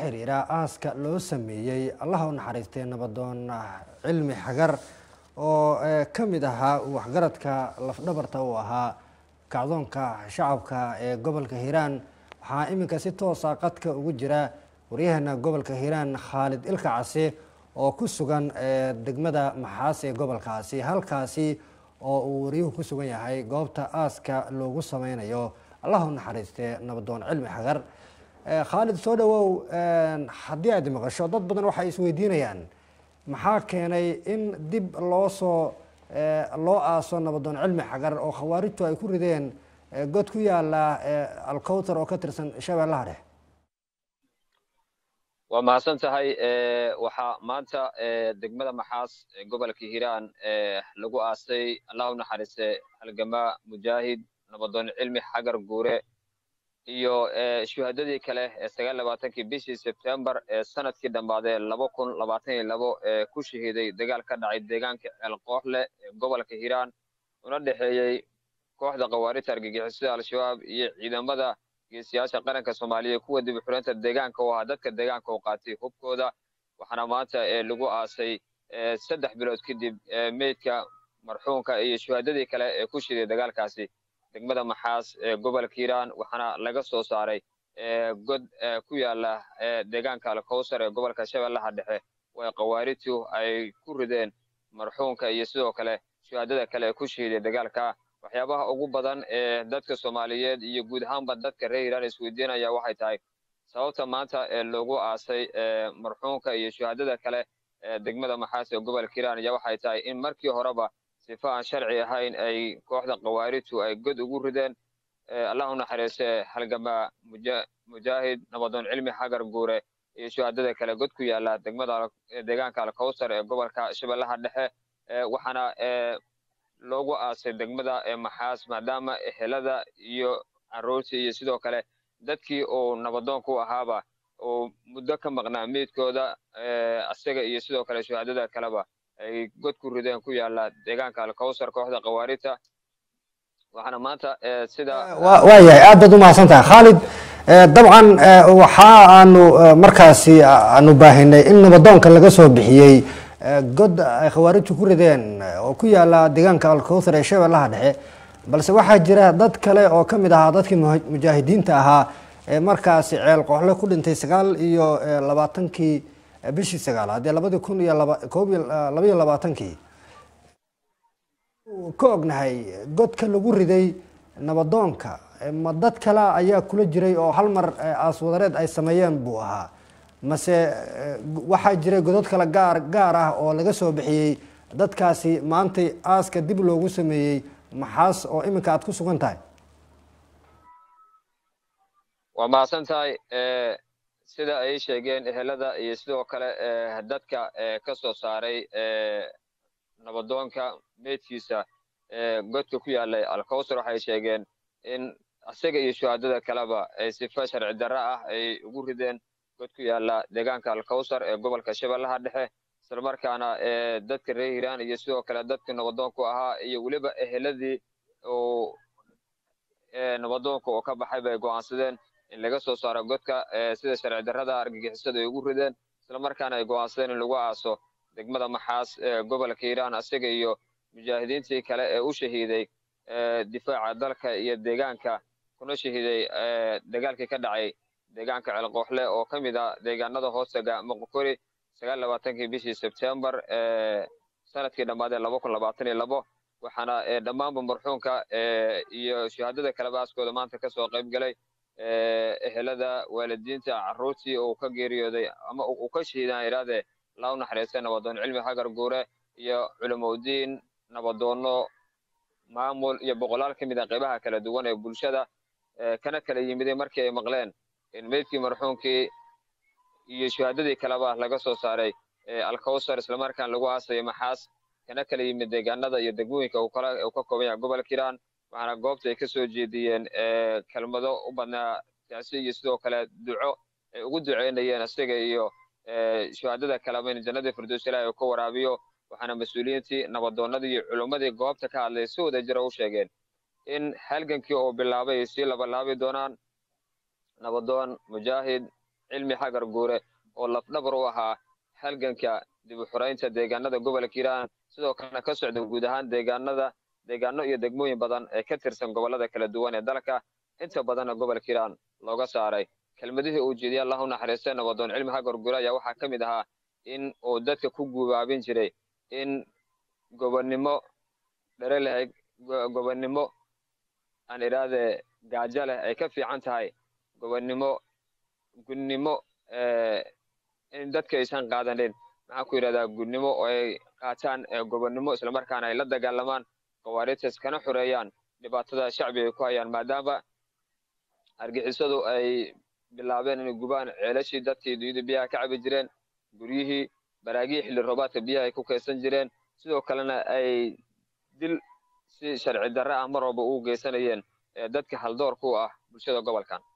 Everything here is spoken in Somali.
xiriira aaska loo sameeyey allaha u naxariistay nabadoon cilmi xagar oo ka mid ahaa waxgaradka lafdhabarta uu ahaa kacdoonka shacabka ee gobolka hiiraan waxaa iminka si toosa qadka ugu jira waryaheena gobolka hiiraan khaalid ilka case oo ku sugan degmada maxaas ee gobolkaasi halkaasi oo uu waryuhu ku sugan yahay goobta aaska loogu sameynayo allah u naxariiste nabadoon cilmi xagar khaalid soo dhawow haddii aad maqasho dad badan waxay isweydiinayaan maxaa keenay in dib loo soo loo aaso nabadoon cilmi xagar oo khawaarijtu ay ku rideen god ku yaala alcowtar oo ka tirsan shabeellaha dhex waa mahadsan tahay waxaa maanta degmada maxaas gobolka hiiraan lagu aasay allah u naxariiste halgamaa mujaahid nabadoon cilmi xagar guure iyo shuhadadii kale ee sagaal labaatankii bishii sebtembar ee sanadkii dhammaadee laba kun labaatan iyo labo ee ku shahiiday dagaal ka dhacay deegaanka ceelqooxle ee gobolka hiiraan una dhexeeyey kooxda khawaarijta argagixisada al-shabaab iyo ciidamada geesiyaasha qaranka soomaaliya kuwa dib u xureynta deegaanka oo ahaa dadka deegaanka oo qaatay hubkooda waxaana maanta lagu aasay saddex bilood kadib meydka marxuumka iyo shuhadadii kale ee ku shiday dagaalkaasi degmada maxaas ee gobolka hiiraan waxaana laga soo saaray god ku yaala deegaanka alkowsar ee gobolka shabeellaha dhexe way khawaarijtu ay ku rideen marxuumka iyo sidoo kale shuhadada kale ee ku shihiday dagaalka waxyaabaha ugu badan ee dadka soomaaliyeed iyo guud ahaanba dadka reer hiiraan isweydiinaya waxay tahay sababta maanta ee loogu aasay marxuumka iyo shuhadada kale ee degmada maxaas ee gobolka hiiraan ayaa waxay tahay in markii horeba sifa aan sharci ahayn ay kooxda khawaarijtu ay god ugu rideen allah u naxariiste halgamaa mujaahid nabadoon cilmi xagar guure iyo shuhadada kale god ku yaala degmada deegaanka alkowsar ee gobolka shabeellaha dhexe waxaana loogu aasay degmada maxaas maadaama ehelada iyo caruurtii iyo sidoo kale dadkii uu nabadoonku ahaaba uu muddo ka maqnaa meydkooda isaga iyo sidoo kale shuhadada kaleba ay god ku rideen ku yaala deegaanka alkowsar kooxda khawaarijta waxaana maanta sida waayahay aad baad umahadsan tahay khaalid dabcan waxa aanu markaasi aanu baahinay in nabadoonka laga soo bixiyey god ay khawaarijtu ku rideen oo ku yaala deegaanka alkowthar ee shabeellaha dhexe balse waxaa jira dad kale oo ka mid ahaa dadkii mujaahidiinta ahaa ee markaasi ceel qooxle ku dhintay sagaal iyo labaatankii bishii sagaalaad ee labadii kun iyo laba koob iyo labaiyo labaatankii ka ognahay godka lagu riday nabadoonka ma dad kale ayaa kula jiray oo hal mar aaswadareed ay sameeyeen buu ahaa mase waxaa jiray godod kale gaar gaar ah oo laga soo bixiyey dadkaasi maantay aaska dib loogu sameeyey maxaas oo iminka aad ku sugan tahay waa mahadsan tahay sida ay sheegeen ehelada iyo sidoo kale dadka ka soo saaray nabadoonka meydkiisa godka ku yaalay alkowsar waxay sheegeen in isaga iyo shuhadada kaleba ay sifa sharci darro ah ay ugu rideen god ku yaala deegaanka alkowsar ee gobolka shabeellaha dhexe islamarkaana dadka reer hiiraan iyo sidoo kale dadkii nabadoonku ahaa iyo weliba eheladii uu nabadoonka oo ka baxay bay go'aansadeen in laga soo saaro godka sida sharci darrada argagixisada ay ugu rideen islamarkaana ay go'aansadeen in lagu aaso degmada maxaas ee gobolka hiiraan isaga iyo mujaahidiintii kale ee u shahiiday difaaca dalka iyo deegaanka kuna shahiiday dagaalkii ka dhacay deegaanka ceelqooxle oo ka mid ah deegaanada hoostaga moqokori sagaal labaatankii bishii sebtembar sanadkii dhammaadee laba kun labaatan iyo labo waxaana dhammaanba marxuumka iyo shuhadada kaleba aaskooda maanta kasoo qayb galay ehelada waalidiinta carruurtii uu ka geeriyooday ama uu ka shahiidaan iraade laa u naxariistay nabadoon cilmi hagar guure iyo culimaudiin nabadoonno maamul iyo boqolaal ka mid a qaybaha kala duwan ee bulshada kana kala yimiday markii ay maqleen in meydkii marxuumkii iyo shuhadadii kaleba laga soo saaray alkowsar islamarkaan lagu aasayo maxaas kana kala yimid deegaanada iyo degmooyinka uu ka kooban yahay gobolka hiiraan waxaana goobta ay ka soo jeediyeen kelmado u badnaa taasi iyo sidoo kale duco ay ugu duceynayeen isaga iyo shuhadada kaleba in jannadii firdows ilaahi uu ka waraabiyo waxaana mas-uuliyiintii nabadoonnadii iyo culummadii goobta ka hadlay si wada jira u sheegeen in halgankii uu bilaabay ay sii labalaabi doonaan nabadoon mujaahid cilmi xagar guure oo lafdhabar u ahaa halganka dib u xuraynta deegaanada gobolka hiiraan sidoo kalena ka socda guud ahaan deegaanada deegaano iyo degmooyin badan ee ka tirsan gobolada kala duwan ee dalka inta badanna gobolka hiiraan looga saaray kelmadihii uu jeediyay allahu naxariistay nabadoon cilmi xagar guure ayaa waxaa ka mid ahaa in uu dadka ku gubaabin jiray in gobonnimo dhere leh gobonnimo aan idhaahde gaajo leh ay ka fiican tahay gobonnimo gudnimo in dadka aysan qaadanin maxaan ku yidhahdaa gudnimo oo ay qaataan gobonnimo islamarkaana ay la dagaalamaan kawaaritas kana xoreeyaan dhibaatada shacbiga ay ku hayaan maadaama argixisadu ay bilaabeen inay gubaan ceelashii dadkii dunyada biyaha ka cabi jireen guryihii baraagihii xilli roobaadka biyaha ay ku kaysan jireen sidoo kalena ay dil si sharci darre ah mar walba ugu geysanayeen dadka haldoorka u ah bulshada gobolkan